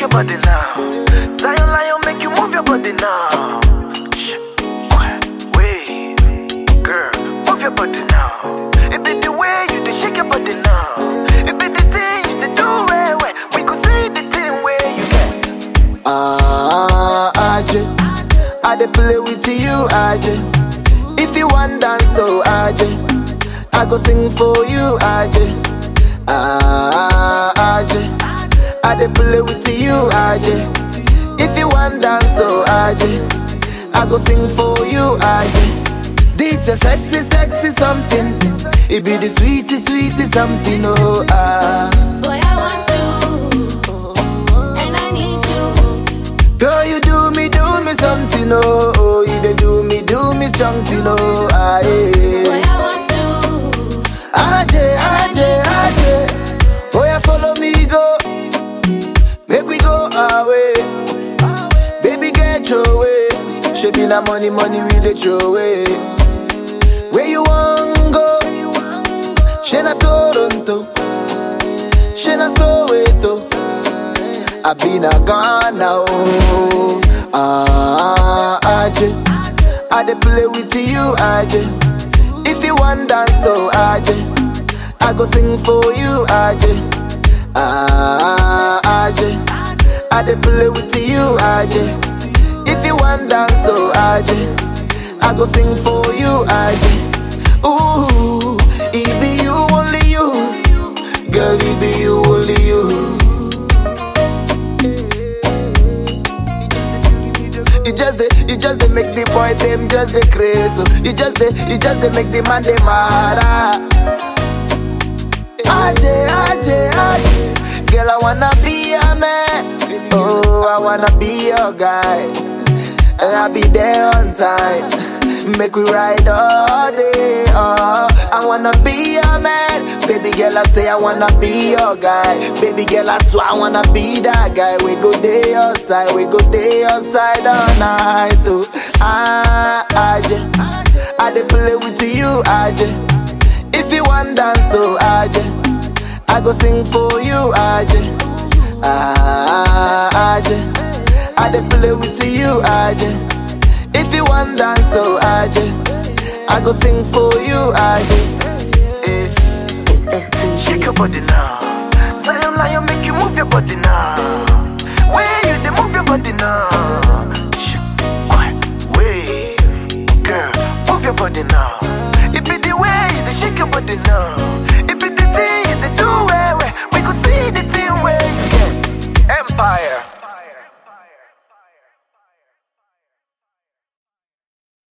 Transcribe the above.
your body now. Zion Lion, make you move your body now. Shh, quiet, wait, girl, move your body now. It be the way you dey shake your body now. It be the thing you dey do well, well. We could see the thing where you get. Ah, Aje, I dey play with you, Aje. If you want dance, so Aje, I go sing for you, Aje. Ah, Aje, I dey play with you, Aje. If you want dance, so Aje, I go sing for you, Aje. This a sexy, sexy something. It be the sweetest, sweetest something, oh ah. Boy, I want you, and I need you. Girl, you do me, do me something, oh, oh You dey do me, do me something, oh, ah, Boy, yeah. I want you, Aje, aje, aje Oh, yeah, follow me, go Make we go away Baby, get your way She be na money, money, we dey throw away Where you want go? She na Toronto She na Soweto I been a Ghana, oh Ah, Aje I dey play with you, Aje If you want dance, so Aje I go sing for you, Aje Ah, Aje I dey play with you, Aje If you want dance, so Aje I go sing for you, Aje Ooh, it be you, only you Girl, it be you, only you You just the, you just the make the boy them just the crazy. So you just the, you just the make the man them mad. Aje, aje, aje. Girl, I wanna be a man. Oh, I wanna be your guy. And I'll be there on time. Make we ride all day. Oh, I wanna be your man. Baby girl, I say I wanna be your guy. Baby girl, I swear I wanna be that guy. We go day outside, we go day outside all night. Oh, ah, Aje. I dey play with you, Aje. If you want dance, so Aje. I go sing for you, Aje. Ah, Aje. I dey play with you, Aje. If you want dance, so Aje. I go sing for you, Aje. Eh, it's STG. Shake your body now. Zion Lion, make you move your body now. Where you dey move your body now? Shh, quiet, wait, girl, move your body now.